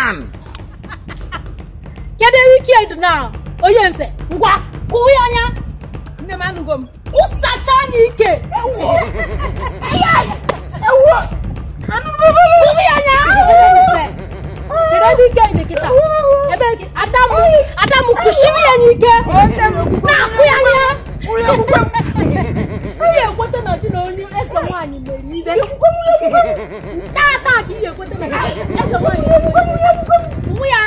man kedu ike dị na onye nze ngwa kụwa ya anya nne m anụgo m ụsacha anya ike kụwa ya anya nze kedu ebe ike dị kịta ebe gị adamu adamu kụchiri ya n'ike na-akụ ya anya ihe ekweta na dị na onye eze nwaanyị mere ibe taa taa ka ihe ekweta na eze nwaanyị mere ibe kụwa ya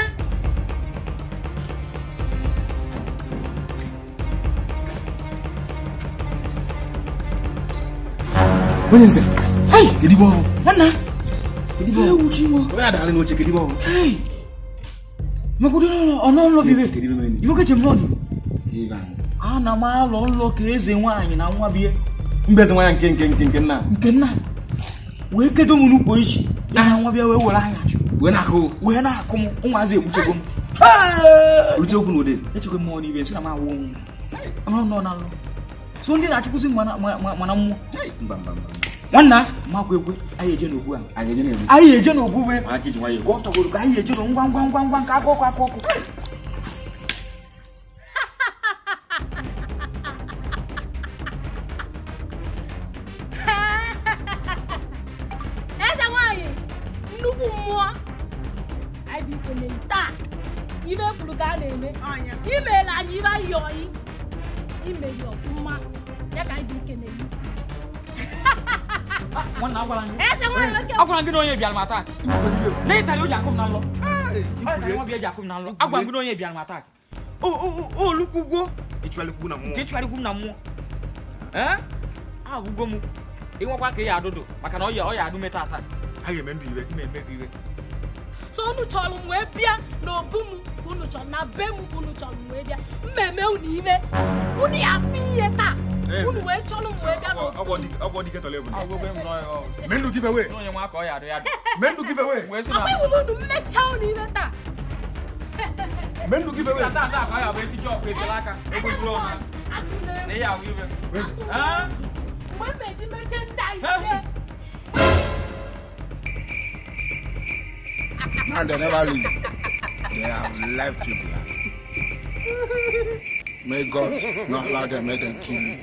onye nze Hey, kedu ibe ọhụụ nwanna. kedu ibe ọhụụ Ewu ji mo. onye adagharị n'oche kedu ibe ọhụụ Hey. Magodo no ono nlo bibe. kedu ibe mere Ibo keche mloni. ibe anyị Ana m alọ nlọ ka eze nwaanyị na nwa bie mbeze nwa ya nke nke nke nke nna nke nna wee kedo m n'ukwu isi ya na nwa bịa wee were anya chụ wee na-akụ wee na-akụ m ụmụazị ekpuchego m ruche okwu n'ụdị echekwa mmụọ n'ibe nsị na m awụ nọ nọ na nlọ so ndị na-achụkwụzi mana mana mmụọ mba mba mba nwanna makwa ekwe anyị eje n'okwu a anyị eje na-egbu anyị eje n'okwu wee ma aka iji nwayọ ka ọ tọgoro ka anyị eje n'okwu ngwa ngwa ngwa ngwa nke aka ọkụ aka ọkụ eze nwanyị nnukwu mmụọ anyị bụ ike na taa ibe kwuru ka a na-eme ọnya imeela anyị ibe anyị yọọ imeri ọfụma ya ka anyị bụ ike na-eyi nwanna agwara gị eze nwanyị oke agwara gị na onye bịara m atak n'ịtali o ji akụ m na nlọ ọ na nwa bịa ji akụ m na nlọ agwara gị na onye bịara m atak olukwugwo ịchụalikwu na nke mmụọ ịchụgharịkwu m na mmụọ ee agwụgo m ịnwekwa ka ị ya adụdụ maka na ọ ya ọ ya adụ meta ata a ga-eme ndụ iwe ime eme gị iwe so unu chọrọ m wee bịa n'obu m unu chọrọ na be m unu chọrọ m wee bịa mmemme unu ime unu ya afụ ihe taa unu wee chọrọ m wee bịa n'obu ọgwọ dike tọrọ ebule agwụgo m nọ mee ndụ give away onye nwa ka ọ ya adụ ya adụ mee ndụ give away wee sị akwa na iwu unu mmechaa unu ime taa mee ndụ give away ata ata ka ọ ya bụ eticha ọkụ esela aka egbozuru ọha akụ na na ịya ahụ iwe mgbe Ee? m meji mechie ndị a ise Now they never leave. They have left you behind. May God not allow them make them kill you.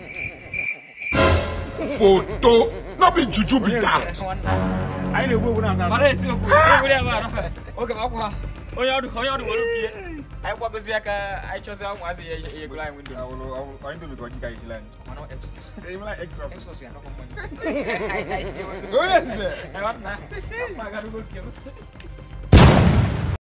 Photo, not be juju be that. anyị na-egbu egbu na-aza mara eziokwu ewere ya mara oge makwa onye ọdụ onye ọdụ were bie anyị kwagozi ya ka anyị chọzi ụmụazị ya ya egolo anyị windo anyị ndobe ka ọ dịka ejila anyị mana exos emela exos exos ya nọkọ mmanya onye nze anyị wata na agarago nke m